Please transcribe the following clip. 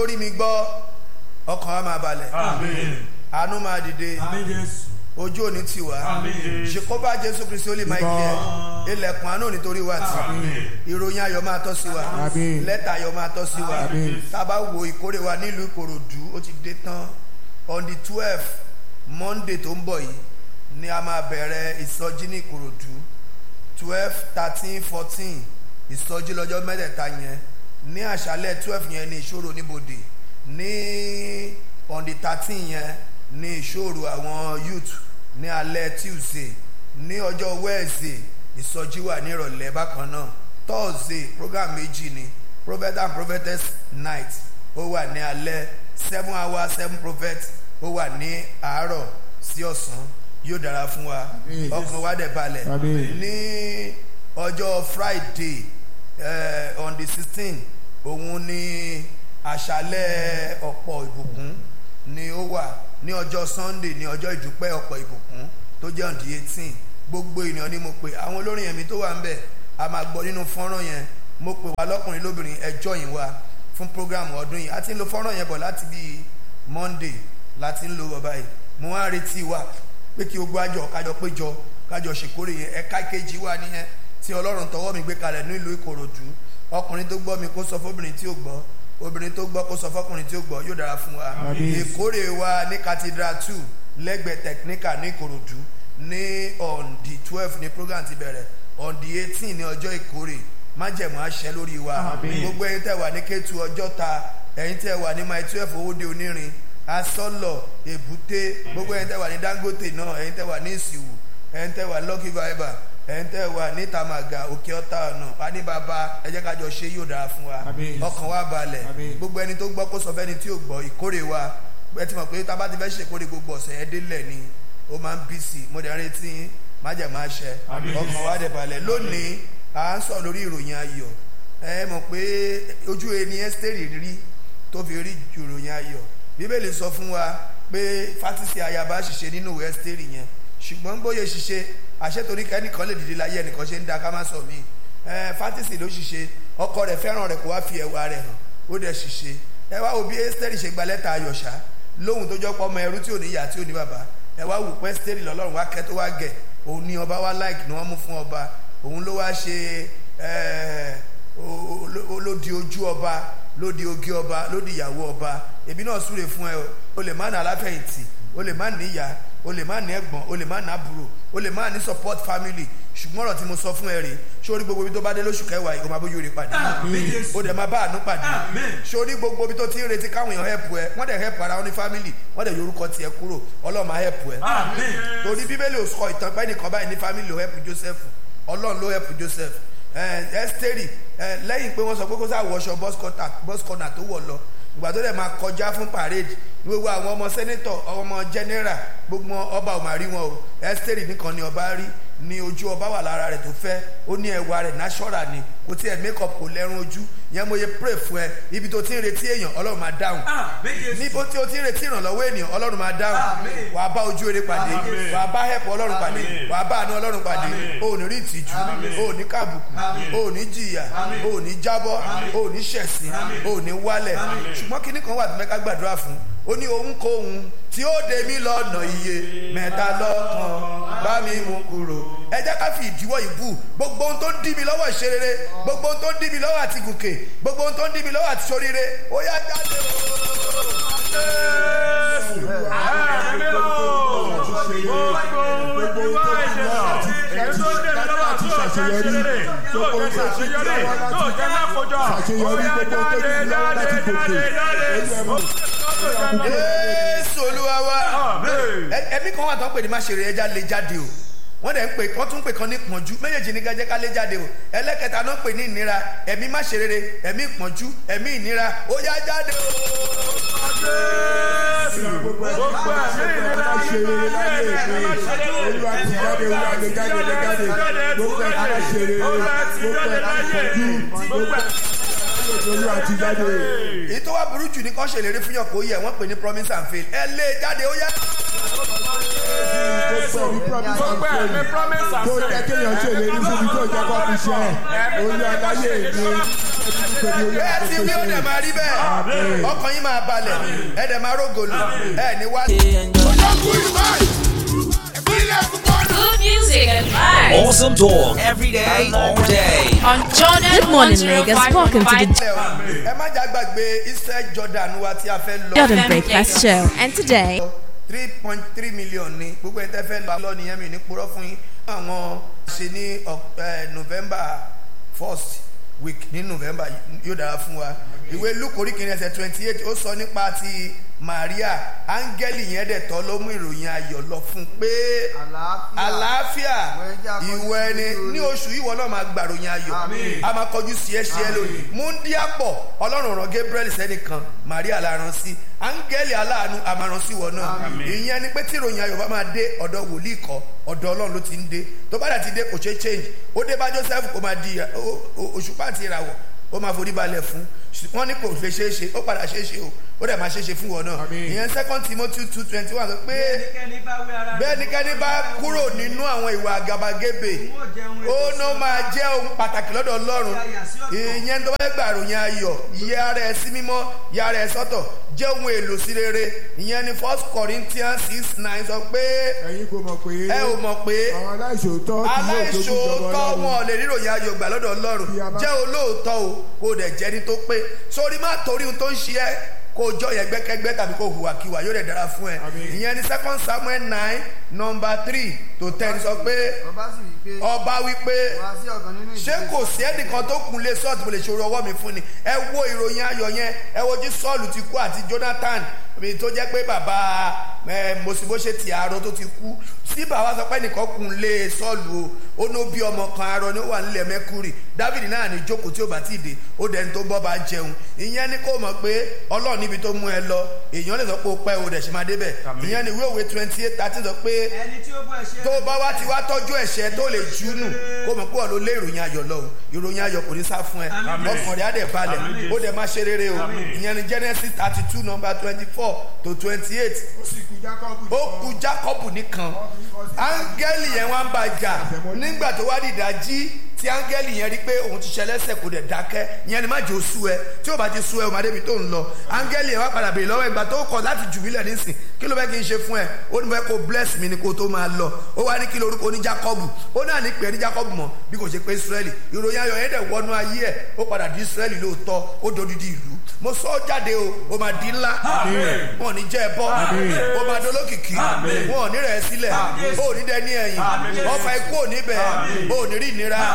tó rí mi gbọ́ ọkàn wa máa balẹ̀ Àmín. àánú máa dìde Àmín Jésù. ojú òní tì wá Àmín. ṣèkóbá jésù kristi ó lè máa kí ẹ ilẹ̀kùn àánú nítorí wa tì Àmín. ìròyìn ayọ̀ máa tọ́ sí wa Àmín. lẹ́tà ayọ̀ máa tọ́ sí wa Àmín. tá a bá wo ìkórè wa nílùú ìkòròdú ó ti dé tán on the twelve monday tó ń bọ̀ yìí ni a máa bẹ̀rẹ̀ ìsọjí ní ìkòròdú twelve thirteen fourteen ìsọjí lọ́jọ́ mẹ́tẹ̀ẹ̀ta yẹn ní àṣálẹ̀ twelve yẹn ní ìṣòro níbodè ní on the thirteen yẹn ní ìṣòro àwọn youth ní alẹ́ tuesday ní ọjọ́ wednesday ìsọjí wà ní ìrọ̀lẹ́ bákan náà thursday program méjì ni prophet and prophetess night ó wà ní alẹ́ seven hours seven prophets ó wà ní àárọ̀ sí ọ̀sán yóò dára fún wa Àmín. ọkàn wa dẹ̀ balẹ̀ Àmín. ní ọjọ́ friday eh, on the sixteen òun ni àṣálẹ̀ ọ̀pọ̀ ìbùkún ni ó wà ní ọjọ́ sunday ní ọjọ́ ìdúpẹ́ ọ̀pọ̀ ìbùkún tó jẹ́ on the eighteen gbogbo ènìyàn ni mo pè àwọn olórin ẹ̀mí tó wà ń bẹ̀ a máa gbọ́ nínú fọ́nrán yẹn mo pè wá lọ́kùnrin lóbìnrin ẹjọ́ yìí wá fún program ọdún yìí a ti ń lo fọ́nrán yẹn bọ̀ láti bíi monday láti ń lo bọ̀ báyìí mo wá ń retí wa pé kí ogbó àjọ kájọ péjọ kájọ ṣèkórè yẹn ẹ̀ka kejì wà nìyẹn tí ọlọ́run tọwọ́ mi gbé kalẹ̀ ní ìlú ìkòròdú ọkùnrin tó gbọ́ mi kó sọ fóbìnrin tí ò gbọ́ obìnrin tó gbọ́ kó sọ fọkùnrin tí ó gbọ́ yóò dára fún wa Àmín. ìkórè wa ní cathedral two lẹ́gbẹ̀ẹ́ technical ní ìkòròdú ní on the twelve ní program ti bẹ̀rẹ̀ on the eighteen ní ọjọ́ ìkórè májẹ̀mú àṣẹ lórí wa Àmín. gbogbo ẹ̀yin tẹ́ wà ní kétu ọjọ́ta ẹ̀yin tẹ́ wà ní my twelve owóde onírin asọ́lọ̀ èbúté gbogbo ẹ̀yin tẹ́ wà ní dangote náà ẹ̀yin tẹ́ wà ní ìsìwò ẹ̀yin tẹ́ wà ní lucky viber ẹ̀yin tẹ́ wà ní tamaga òkè ọ̀tá ọ̀nà adébábá ẹ jẹ́ ká jọ ṣe yóò dára fún wa Àmín. ọkàn wa balẹ̀ Àmín. gbogbo ẹni tó gbọ́ kó sọ fẹ́ni tí ò gbọ́ ìkórè wa ẹ ti mọ̀ pé tá a bá ti fẹ́ ṣèkórè gbogbo ọ̀sẹ̀ ẹ délẹ̀ ni ó máa ń bí sí i mo dẹ̀ ń retí yín májẹ̀mú àṣẹ Àmín. ọkàn wa dẹ̀ balẹ̀ lónìí à ń sọ lórí ìròyìn ayọ̀ ẹ mọ̀ pé ojú ẹni ẹ́sítẹ́rì rí tó fi rí ju ìròyìn ayọ̀ bíbélì sọ fún wa pé fásitì ayaba ṣiṣẹ́ nínú ìwé ẹ́sítẹ́rì yẹn ṣùgbọ́n bóyá ṣiṣẹ́ àṣetorí kẹ́nìkan lè dìde láyé ẹnìkan ṣe ń da ká má sọ mí ẹ fátìsì ló ṣiṣẹ́ ọkọ rẹ̀ fẹ́ràn rẹ̀ kó wá fi ẹwà rẹ̀ hàn ó dẹ̀ ṣiṣẹ́ ẹ wá wo bí ẹ́sítẹ́rì ṣe gba lẹ́tà ayọ̀ṣá lóhun tó jọ pọ̀ ọmọ ẹrú tí ò ní ìyá tí ò ní bàbá ẹ wá wò pé ẹ́sítẹ́rì lọ́lọ́run wá kẹ́ tó wá gẹ̀ òun ni ọba wá láìkì ni wọ́n mú fún ọba òun ló wá ṣe ẹ o- o- ló di ojú ọba ló di ogi ọba ló di ìyàwó ọba èmi náà súre fún ẹ o. o lè má ní aláfẹ̀yìntì o lè má ní ìyá o lè má ní ẹ̀gbọ́n o lè má ní àbúrò o lè má ní support family ṣùgbọ́n ọ̀rọ̀ tí mo sọ fún ẹ rèé sórí gbogbo ibi tó bá dé lóṣù kẹwàá yìí o máa bójú rè pàdé Àmín Jésù. o dẹ̀ máa bá àánú pàdé Àmín. sórí gbogbo ibi tó ti ń retí káwọn èèyàn help ẹ wọ́n dẹ̀ help ara wọn ní family wọ́n dẹ̀ yorùkọ tiẹ̀ kúrò ọlọ́run máa help ẹ Àmín. torí bíbélì ò sọ ìtàn pé nìkan báyìí ní family ló help joseph ọlọ́run ló help joseph ẹ́stẹ́rì lẹ́yìn pé wọ́n sọ pé kó sáà wọṣọ bus corner tó wọ̀ lọ ìgbà tó dẹ̀ máa kọjá fún parade gbogbo àwọn ọmọ senator ọmọ general gbogbo ọba ò máa rí wọn o ẹ́stẹ́rì nìkan ni ọba rí ni ojú ọba wà lára rẹ̀ tó fẹ́ ó ní ẹwà rẹ̀ natural ni kò tí ẹ̀ make up kò lẹ́run ojú yẹn mo ye pray fún ẹ ibi tó ti ń retí èèyàn ọlọ́run máa dáhùn Àmín Jésù. níbo tí o ti ń retí ìrànlọ́wọ́ ènìyàn ọlọ́run máa dáhùn Àmín. wàá bá ojú eré pàdé Àmín. wàá bá hẹ̀pọ̀ ọlọ́run pàdé Àmín. wàá bá àánú ọlọ́run pàdé Àmín. o ò ní rí ìtìjú Àmín. o ò ní kàbùkù Àmín. o ò ní jìyà Àmín. o ò ní jábọ́ Àmín. o ò ní ṣẹ̀sín Àmín. o ò ní wálẹ̀ Àmín. ṣùgbọ́n kinní kan wà tó fẹ́ ká gbàdúrà fún ó ní ohunkóhun tí ó dé mí lọ́nà iye mẹ́ta lọ́kàn bá mi mú kúrò ẹ jẹ́ ká fi ìdíwọ́ ìbú gbogbo ohun tó ń dí mi lọ́wọ́ ìṣerere gbogbo ohun tó ń dí mi lọ́wọ́ àti gòkè gbogbo ohun tó ń dí mi lọ́wọ́ àti ṣoríire ó yá jáde Jésù olúwa wa Ẹ- ẹbí kan wà tó ń pè ní máṣeré ẹja lè jáde o wọ́n dẹ̀ ń pè wọ́n tún ń pè kan ní ìpọ́njú méjèèjì ní gẹ́gẹ́ ká lé jáde o ẹlẹ́kẹta náà ń pè ní ìnira ẹ̀mí máṣeré ẹ̀mí ìpọ́njú ẹ̀mí ìnira ó yá jáde o. èyí tó wá burú jù ní kán ṣèlérí fún yàn kó yẹ wọ́n pè ní promise and fail ẹ lé jáde ó yá. tó jẹ́ kéèyàn ṣèlérí fún mi tó jẹ́ kó fi ṣe olú aláyé mi bẹ́ẹ̀ ti wí ó dẹ̀ máa rí bẹ́ẹ̀ ọkàn yín máa balẹ̀ ẹ̀ dẹ̀ máa rógòlù ẹ̀ ní wá. Good music and vibes Awesome talk every day, all day. on Jordan Good morning, Lagos. Welcome to the ẹ má jà gbàgbé Israel Jordan wa tí a fẹ́ lọ. Jordan Breakfast Show. And today, three point three million ni gbogbo ẹ̀ tẹ́ fẹ́ lọ lọ nìyẹn mi ní purọ́ fún yín àwọn ṣe ní Oc- eh, November first week ní November yóò dára fún wa ìwé Luke orí kìíní ẹsẹ̀ twenty eight ó sọ nípa ti Maria áńgẹ́lì yẹn dẹ̀ tọ́ ló mú ìròyìn ayọ̀ lọ fún un pé àlàáfíà ìwọ ẹni ní oṣù ìwọ náà máa gbàròyìn ayọ̀ a máa kọjú sí ẹ ṣe ẹ lónìí múndíàpọ̀ ọlọ́run rán Gabriel sẹ́nìkan Maria la rán sí áńgẹ́lì aláàánú a máa rán sí ìwọ náà ìyẹn ni pé tí ìròyìn ayọ̀ bá máa dé ọ̀dọ̀ wòlíì kọ́ ọ̀dọ̀ ọlọ́run ló ti ń dé tó bá dà ti dé kò ṣeé change ó dé bá Joseph kó máa di ó- ó- òṣùpá àti ìràwọ̀ ó máa forí balẹ̀ fún wọ́n ní kò lè ṣeé ṣe ó padà ṣeé ṣe o ó dẹ̀ máa ṣeé ṣe fún wọn náà ìyẹn second Timothy two twenty one sọ pé bẹ́ẹ̀ ni kẹ́ni bá kúrò nínú àwọn ìwà àgàbàgebè ó ná máa jẹ́ ohun pàtàkì lọ́dọ̀ Ọlọ́run ìyẹn tó bá fẹ́ gbà ròyìn ayọ̀ yẹ ara ẹ sí mímọ́ yẹ ara ẹ sọ́tọ̀ jẹ́ ohun èlò sí rere ìyẹn ni first Corinthians six nine sọ pé ẹ̀yin kò mọ̀ pé ẹ ò mọ̀ pé àwọn aláìṣòótọ́ kì yóò jogún ìjọba aláìṣòótọ́ Ọlọ́run. wọn ò lè ríròyìn ayọ̀ gbà lọ́dọ̀ Ọlọ́run Bí a bá- jẹ́ olóòótọ́ o kó o dẹ̀ jẹ́ni tó pé sórí má torí ohun tó ń ṣe ẹ́ kó o jọ yẹn gbẹ́kẹ́gbẹ́ tàbí kó o hùwàkiwà yóò dẹ̀ dára fún ẹ Àmín. ìyẹn ni second Samuel nine number three to ten sọ pé ọba sì wí pé ọba wípé wá sí ọ̀kan nínú ṣé ìdílé kò sí ẹnìkan tó kun lé sọ́ọ̀tì mo lè ṣòro ọwọ́ mi fún ni ẹ wo ìròyìn ayọ̀ yẹn ẹ wo jí sọ́ọ̀lù ti kú àti Jonathan mi tó jẹ́ pé bàbá ẹ mọ̀sibóṣe ti àárọ̀ tó ti kú sí bàbá sọ pé ẹnìkan kun lé sọ́ọ̀lù o ó ní ó bí ọmọ kan arọ ní ó wà nílẹ̀ mẹ́kúrì David náà ní jókòó tí ó bá ti dé ó dẹni tó bọ́ bá jẹun ìyẹn ni kó mọ̀ pé Ọlọ́run níbi tó mú ẹ lọ èèyàn lè sọ pé ó pẹ́ o dẹ̀ ṣe máa débẹ̀ ìyẹn ni ìwé òwe twenty eight thirteen sọ pé ẹni tí ó bọ́ ẹ̀ṣẹ̀ tó bá wá ti wá tọ́jú ẹ̀ṣẹ̀ tó lè júnù kó mọ̀ pé ọ̀ ló lé ìròyìn ayọ̀ lọ o ìròyìn ayọ̀ kò ní sá fún ẹ ọkàn rẹ̀ á dẹ̀ balẹ̀ ó dẹ̀ máa ṣe rere o ìyẹn ni Genesis thirty two number twenty four to twenty eight ó sì kú Jákọ́bù ó kù Jákọ́bù nìkan áńgẹ́lì yẹn wá ń bá jà nígbà tó wá dìda jí tí áńgẹ́lì yẹn rí pé òun ti ṣẹlẹ́sẹ̀ kò dẹ̀ dákẹ́ ìyẹn ni má jẹ́ oṣù ẹ tí ó bá ti sú ẹ o máa débi tó ń lọ áńgẹ́lì yẹn wá padà bèèrè lọ́wọ́ ìgbà tó kọ̀ láti jù mílẹ̀ nísìn kí ló fẹ́ kí n ṣe fún ẹ ó ní fẹ́ kó bless mi ni kó tó máa lọ ó wá ní kí lorúkọ ní Jákọ́bù ó náà ní pé ní Jákọ́bù mọ̀ bí kò ṣe pé Ísírẹ́lì ìròyìn ayọ̀ yẹn dẹ̀ wọnú ayé ẹ̀ ó padà di Ísírẹ́lì lóòótọ́ ó dodidi ìlú mo sọ ọ́ jáde o ó máa di ńlá wọn ò ní jẹ́ ẹ bọ́ ó máa dolókìkí wọn ò ní rẹ̀ ẹ́ sílẹ̀ ó ò ní dẹ́ ní ẹ̀yìn ọfà ikú ò ní bẹ̀ ó ò ní rí ìnira